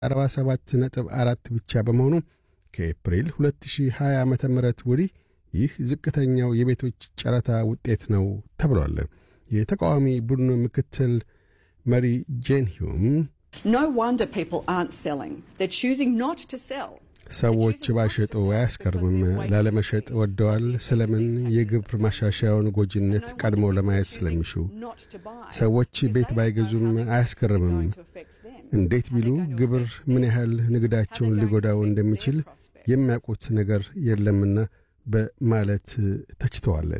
47 ነጥብ አራት ብቻ በመሆኑ ከኤፕሪል 2020 ዓ ም ወዲህ ይህ ዝቅተኛው የቤቶች ጨረታ ውጤት ነው ተብሏል። የተቃዋሚ ቡድኑ ምክትል መሪ ጄን ሂዩም No wonder people aren't selling. They're choosing not to sell. ሰዎች ባሸጡ አያስከርምም። ላለመሸጥ ወደዋል። ስለምን? የግብር ማሻሻያውን ጎጂነት ቀድሞ ለማየት ስለሚሹ። ሰዎች ቤት ባይገዙም አያስገርምም። እንዴት ቢሉ ግብር ምን ያህል ንግዳቸውን ሊጎዳው እንደሚችል የሚያውቁት ነገር የለምና በማለት ተችተዋል።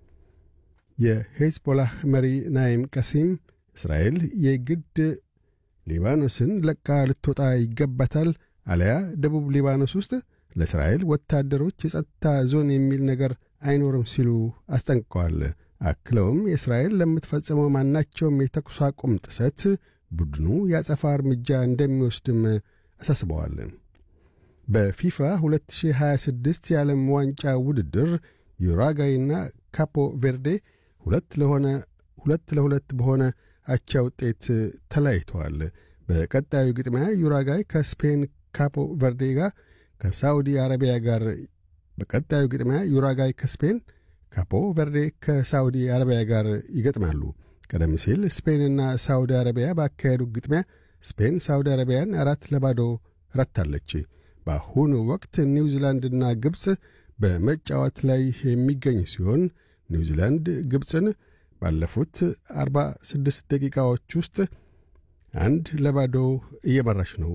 የሄዝቦላህ መሪ ናይም ቀሲም እስራኤል የግድ ሊባኖስን ለቃ ልትወጣ ይገባታል አለያ ደቡብ ሊባኖስ ውስጥ ለእስራኤል ወታደሮች የጸጥታ ዞን የሚል ነገር አይኖርም ሲሉ አስጠንቅቀዋል። አክለውም የእስራኤል ለምትፈጽመው ማናቸውም የተኩስ አቁም ጥሰት ቡድኑ ያጸፋ እርምጃ እንደሚወስድም አሳስበዋል። በፊፋ 2026 የዓለም ዋንጫ ውድድር ዩራጋይና ካፖ ቬርዴ ሁለት ለሆነ ሁለት ለሁለት በሆነ አቻ ውጤት ተለያይተዋል። በቀጣዩ ግጥሚያ ዩራጋይ ከስፔን ካፖ ቨርዴ ጋር ከሳውዲ አረቢያ ጋር በቀጣዩ ግጥሚያ ዩራጋይ ከስፔን ካፖ ቨርዴ ከሳውዲ አረቢያ ጋር ይገጥማሉ። ቀደም ሲል ስፔንና ሳውዲ አረቢያ ባካሄዱ ግጥሚያ ስፔን ሳውዲ አረቢያን አራት ለባዶ ረታለች። በአሁኑ ወቅት ኒውዚላንድና ግብፅ በመጫወት ላይ የሚገኝ ሲሆን ኒውዚላንድ ግብፅን ባለፉት 46 ደቂቃዎች ውስጥ አንድ ለባዶ እየመራች ነው።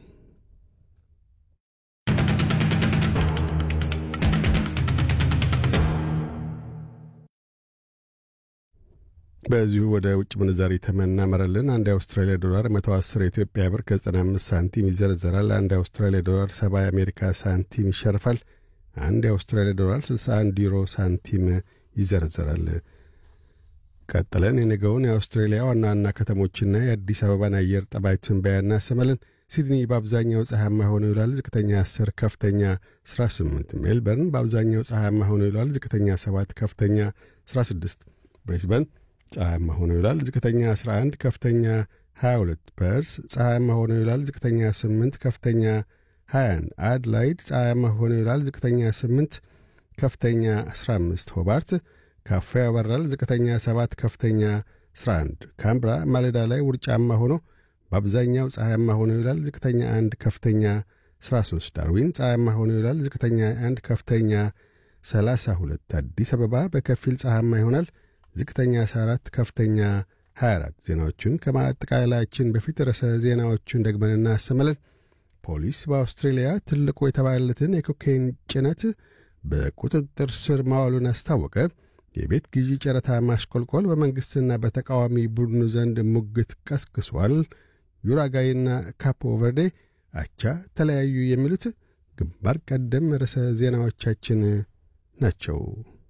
በዚሁ ወደ ውጭ ምንዛሪ ተመናመረልን። አንድ የአውስትራሊያ ዶላር 110 የኢትዮጵያ ብር ከ95 ሳንቲም ይዘረዘራል። አንድ የአውስትራሊያ ዶላር 70 የአሜሪካ ሳንቲም ይሸርፋል። አንድ የአውስትራሊያ ዶላር 61 ዩሮ ሳንቲም ይዘረዘራል። ቀጥለን የነገውን የአውስትሬሊያ ዋና ዋና ከተሞችና የአዲስ አበባን አየር ጠባይ ትንበያ እናሰማለን። ሲድኒ በአብዛኛው ፀሐያማ ሆኖ ይውላል። ዝቅተኛ 10፣ ከፍተኛ 18። ሜልበርን በአብዛኛው ፀሐያማ ሆኖ ይውላል። ዝቅተኛ 7፣ ከፍተኛ 16። ብሬስበን ፀሐያማ ሆኖ ይውላል። ዝቅተኛ 11፣ ከፍተኛ 22። ፐርስ ፀሐያማ ሆኖ ይውላል። ዝቅተኛ 8፣ ከፍተኛ 21። አድላይድ ፀሐያማ ሆኖ ይውላል። ዝቅተኛ 8፣ ከፍተኛ 15። ሆባርት ካፋ ያበራል። ዝቅተኛ 7 ከፍተኛ 11። ካምብራ ማለዳ ላይ ውርጫማ ሆኖ በአብዛኛው ፀሐያማ ሆኖ ይውላል። ዝቅተኛ 1 ከፍተኛ 13። ዳርዊን ፀሐያማ ሆኖ ይውላል። ዝቅተኛ 1 ከፍተኛ 32። አዲስ አበባ በከፊል ፀሐያማ ይሆናል። ዝቅተኛ 14 ከፍተኛ 24። ዜናዎቹን ከማጠቃለላችን በፊት ርዕሰ ዜናዎቹን ደግመን እናሰማለን። ፖሊስ በአውስትሬልያ ትልቁ የተባለለትን የኮካይን ጭነት በቁጥጥር ስር ማዋሉን አስታወቀ። የቤት ግዢ ጨረታ ማሽቆልቆል በመንግሥትና በተቃዋሚ ቡድኑ ዘንድ ሙግት ቀስቅሷል። ዩራጋይና ካፖ ቨርዴ አቻ ተለያዩ። የሚሉት ግንባር ቀደም ርዕሰ ዜናዎቻችን ናቸው።